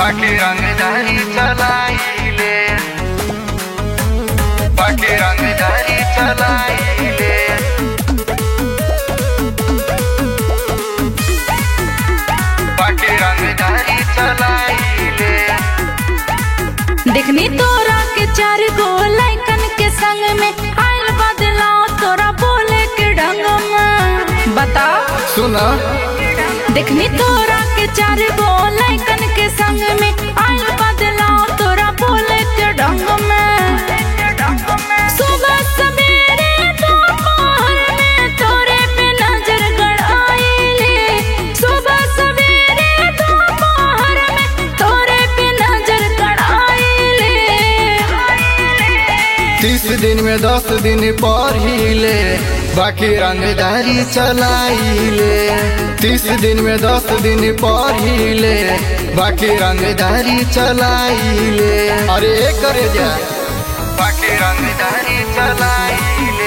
बाकी रंगदारी चलाइले बाकी रंगदारी चलाइले बाकी रंगदारी चलाइले देखनी तोरा के चार गो लैकन के संग में आयल बदलाव तोरा बोले के ढंग में बता सुना देखनी तोरा के चार गो लैकन के संग में आयल बदलाव तोरा बोले के ढंग में सुबह सवेरे दोपहर में तोरे पे नजर गड़ाइले सुबह सवेरे दोपहर में तोरे पे नजर गड़ाइले तीस दिन में दस दिन पढ़िले बाकी रंगदारी चलाइले तीस दिन में दस दिन पढ़िले बाकी रंगदारी चलाइले अरे करे जा बाकी रंगदारी चलाइले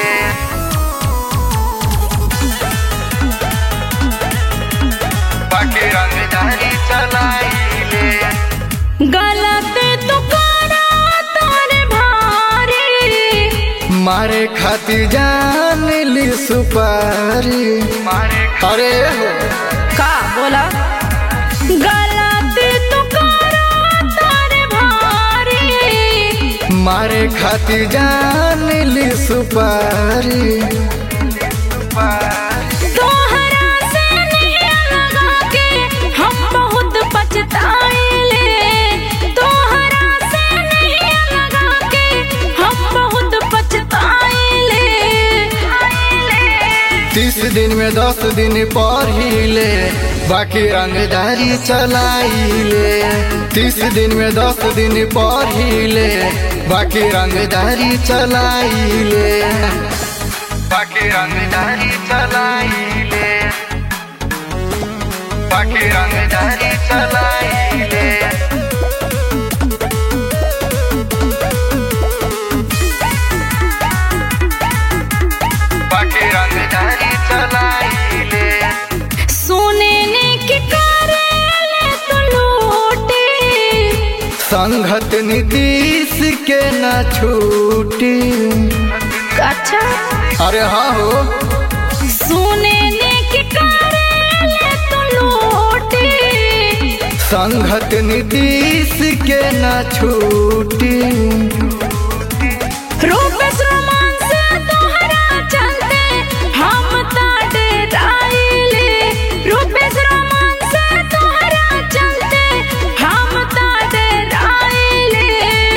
बाकी रंगदारी चलाइले गलत तो करा तोरे भारी मारे खातिर जान ली सुपारी मारे अरे हो का बोला गलत तो करा तोरे भारी मारे खातिर जान ली सुपारी तोहरा से नहीं लगा के हम बहुत पछताइले तोहरा से नहीं लगा के हम बहुत पछताइले तीस दिन में दस दिन पढ़िले बाकी रंगदारी चलाइले तीस दिन में दस दिन पढ़िले बाकी रंगदारी चलाइले बाकी रंगदारी चलाइले बाकी रंगदारी चलाइले बाकी रंगदारी चलाइले सोने ने के करेले तो लूटे संघत नीतीश के न छूटी अच्छा अरे हाँ हो सोने ने के करेले तो लूटे संघत नीतीश के न छूटी रूपेश रोमान से तोहरा चलते हम ताडे राइले रूपेश रोमान से तोहरा चलते हम ताडे राइले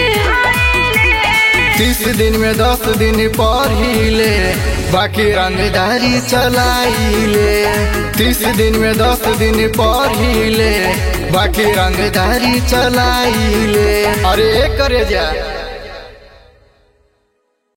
तीस दिन में दस दिन पढ़िले बाकी रंगदारी चलाइले तीस दिन में दस दिन पढ़िले बाकी रंगदारी चलाइले अरे करे जा